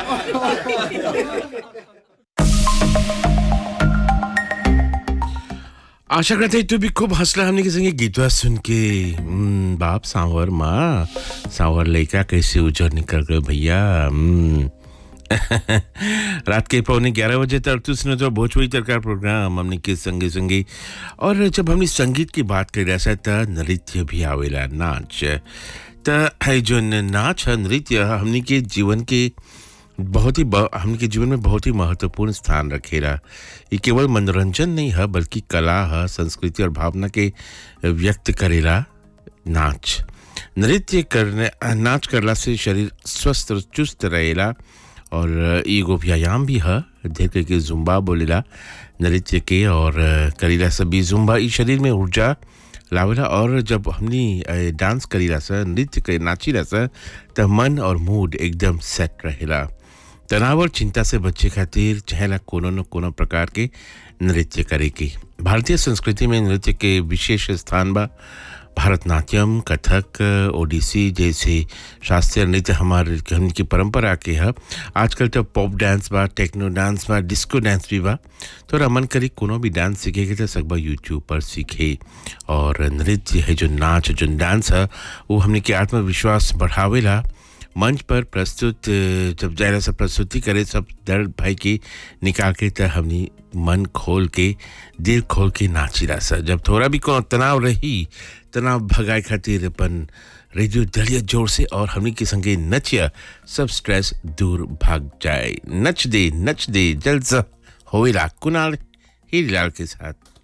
आशा करते हैं तू भी खूब हंसला हमने के संगे गीतवा सुन के हम्म, बाप सांवर माँ सांवर लड़का कैसे उजर निकल गए भैया हम्म। रात के पौने ग्यारह बजे तक तू सुनो तो भोजपुरी तरकार प्रोग्राम हमने के संगे संगे और जब हमने संगीत की बात कर रहा था त नृत्य भी आवेला नाच त है जो नाच है नृत्य हमने के जीवन के बहुत ही ब- हमके जीवन में बहुत ही महत्वपूर्ण स्थान रखेला ये केवल मनोरंजन नहीं है बल्कि कला है संस्कृति और भावना के व्यक्त करेला नाच नृत्य करने नाच करला से शरीर स्वस्थ और चुस्त रहेला और एगो व्यायाम भी है धीरे करके जुम्बा बोलेला नृत्य के और करीला सभी जुम्बा ई शरीर में ऊर्जा लावेला और जब हमनी अ, डांस करीला सा नृत्य करे नाचीला सा त मन और मूड एकदम सेट रहेला तनाव और चिंता से बचे खातिर चाहेला कोनो न कोनो प्रकार के नृत्य करे की भारतीय संस्कृति में नृत्य के विशेष स्थान बा भरतनाट्यम कथक ओडिसी जैसे शास्त्रीय नृत्य हमारे हमनी की परंपरा के है आजकल तो पॉप डांस बा टेक्नो डांस बा डिस्को डांस भी बा तो मन करी कोनो भी डांस सीखे के तो सकबा यूट्यूब पर सीखे और नृत्य है जो नाच जो डांस है वो हमने के आत्मविश्वास बढ़ावेला मंच पर प्रस्तुत अ, जब जायरा से प्रस्तुति करे सब दर्द भाई की निकाल के त हमनी मन खोल के दिल खोल के नाचिला सा जब थोड़ा भी कोनो तनाव रही तनाव भगाए खातिर अपन रेडियो दलिया जोर से और हमनी के संगे नचिया सब स्ट्रेस दूर भाग जाए नच दे नच दे जलसा होवेला कुणाल हीरीलाल के साथ